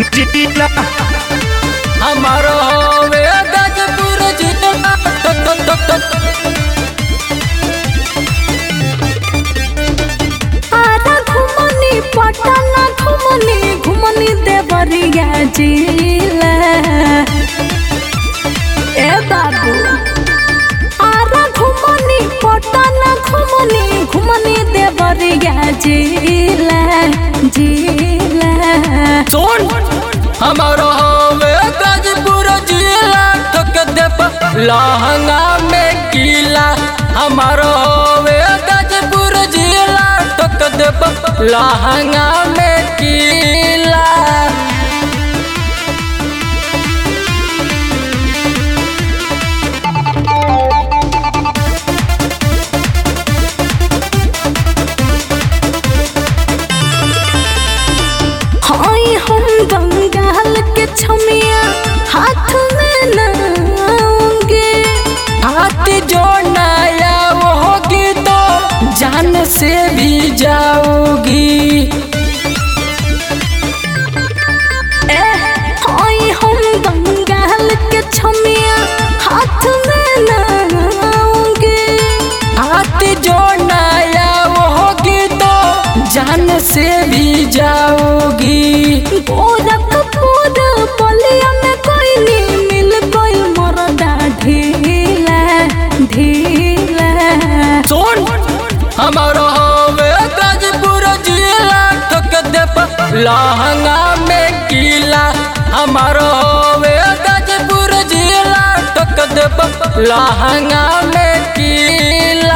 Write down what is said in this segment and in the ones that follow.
जिला हमारो होवे गजपुर जिला तो तो तो तो आरा घुमनी पटना घुमनी घुमनी देवरिया जिला ए बाबू आरा घुमनी पटना घुमनी घुमनी देवरिया जिला जिला सुन हमारो होवे गजपुर जिला ठोक दे प- लहंगा में कीला हमारो होवे गजपुर जिला ठोक दे प- लहंगा में कीला हाय हम बंगाल के छमिया हाथ में नाऊंगे हाथ जो नया वो होगी तो जान से भी जाओगी ए हाय हम बंगाल के छमिया हाथ में नाऊंगे हाथ जो नया वो होगी तो जान से भी जाओगी गोरखपुर बलिया में कोई नहीं मिल कोई मरदा ढीला ढीला सुन हमारो होवे गाजीपुर जिला ठोक दे प- लहंगा में कीला हमारो होवे गाजीपुर जिला ठोक दे प- लहंगा में कीला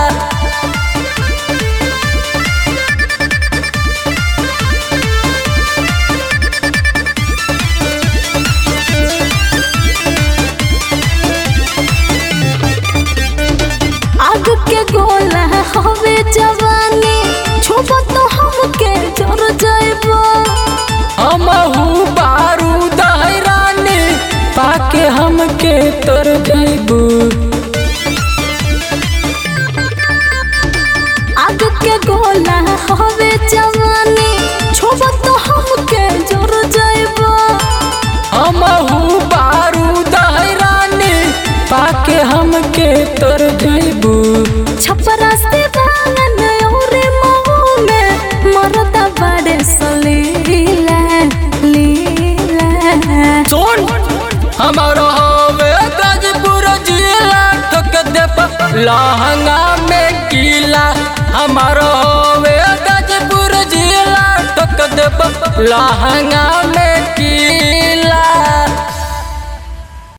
आग के गोला हवे जवानी छुप तो हमके जर जाइबो हमहू बारूद है रानी पाके हमके तर जैबू आग के गोला हवे जवानी छुप तो हमके जर जाइबो हमहू बारूद है रानी पाके हमके तर जैबू छपरा से बांगन और महू में मरदा बड़े सलीला लीला सुन हमारो होवे गाजीपुर जिला ठोक दे प- लहंगा में कीला हमारो होवे गाजीपुर जिला ठोक दे प- लहंगा में कीला